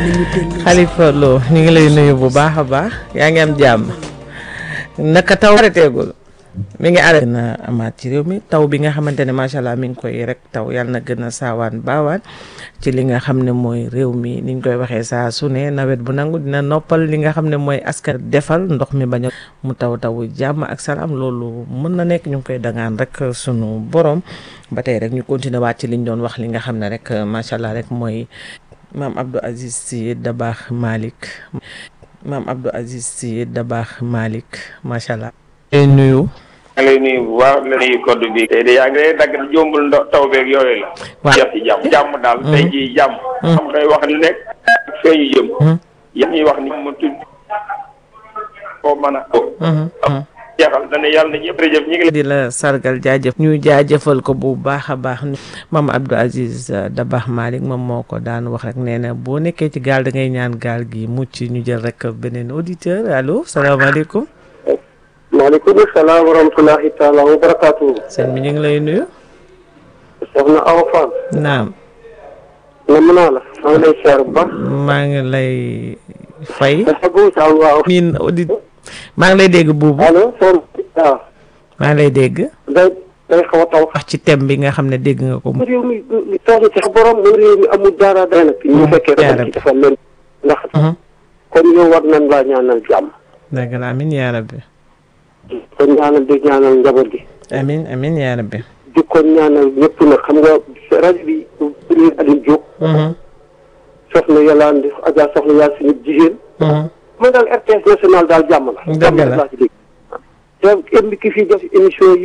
Khalifa Lo ñu ngi lay nuyu bu baax a baax yaa ngi am jàmm naka taw arrêtéegul mi ngi arrêté na amaat ci réew mi taw bi nga xamante ne macha allah mi ngi koy rek taw yàlla na gën a saawaan baawaan ci li nga xam ne mooy réew mi niñ koy waxee saa su ne nawet bu nangu dina noppal li nga xam ne mooy askan defal ndox mi bañ a mu taw taw jàmm ak salaam loolu mën na nekk ñu ngi koy dangaan rek sunu borom ba tey rek ñu continuer waat ci liñ doon wax li nga xam ne rek macha allah rek mooy maam Abdou Aziz Sy Dabakh Malick maam Abdou Aziz Sy Dabakh Malick macha allah. lay nuyu. maa ngi lay nuyu bu baax la nuyu code bi. tey de yaa ngi lay dagg jombul ndox taw beeg yooyu la. waaw jeex ci jàmm jàmm daal. tey jii jàmm. xam ngay wax ni nekk fee ñu jëm. yéen ñuy wax ni mu tudd koo mën a. jeexal dana yàlla na ñëpp jërëjëf ñu ngi lay. di la sargal jaajëf ñu jaajëfal ko bu baax a baax maam Abdou Aziz Dabakh Malick moom moo ko daan wax rek nee na boo nekkee ci gaal da ngay ñaan gaal gi mucc ñu jël rek beneen auditeur allo salaamaaleykum. maaleykum salaam wa rahmatulahi taala wa barakaatu. sëñ bi ñu ngi lay nuyu. soxna Awa Fall. naam. na mën naa la. maa ngi lay siyaar bu baax. maa ngi lay fay. dafa góob saa waaw. miin audit maa ngi lay dégg buubu. allo soxna waaw. maa ngi lay dégg. day day xaw a taw. wax ci thème bi nga xam ne dégg nga ko. réew mi mi toog ci sa borom mu réew mi amul dara dara nag. ñu fekkee dafa ci defal leen. ndax kon yow war nañ laa ñaanal jàmm. dëgg la amin yaa rabbi. kon ñaanal di ñaanal njaboot gi. amin amin yaa rabbi. di ko ñaanal ñëpp nag xam nga rajo bi Serigne Aliou Diop. soxna Yolande Adja soxna Yacine jigéen. man daal RTS national daal jàmm la. dëgg la jàmm laa ci dégg. te ki fi def émission yi